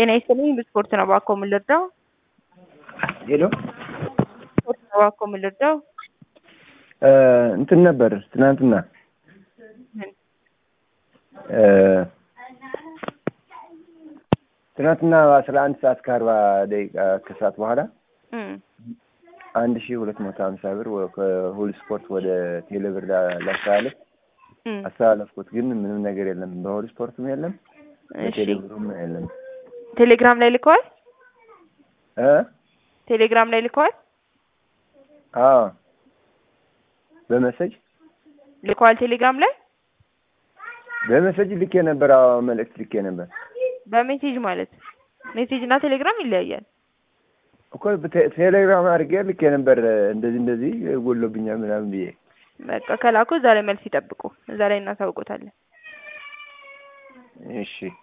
ጤና ይስጥልኝ በስፖርት ነው እባክዎ ምን ልርዳው? ሄሎ ስፖርት ነው እባክዎ ምን ልርዳው? እንትን ነበር ትናንትና ምን? እ ትናንትና አስራ አንድ ሰዓት ከአርባ ደቂቃ ከሰዓት በኋላ እም አንድ ሺህ ሁለት መቶ ሀምሳ ብር ወ- ከሁሉ ስፖርት ወደ ቴሌብር ላ- ላስተላለፍ እም አስተላለፍኩት፣ ግን ምንም ነገር የለም። በሁሉ ስፖርትም የለም፣ እሺ በቴሌብሩም የለም። ቴሌግራም ላይ ልከዋል? እ ቴሌግራም ላይ ልከዋል? አዎ በመሰጅ ልከዋል ቴሌግራም ላይ በመሰጅ ልኬ ነበር። አዎ መልእክት ልኬ ነበር በሜሴጅ ማለት ሜሴጅ እና ቴሌግራም ይለያያል። እኮ በቴ- ቴሌግራም አድርጌ ልኬ ነበር። እንደዚህ እንደዚህ ጎሎብኛል ምናምን ብዬ በቃ ከላኩ እዛ ላይ መልስ ይጠብቁ። እዛ ላይ እናሳውቆታለን። እሺ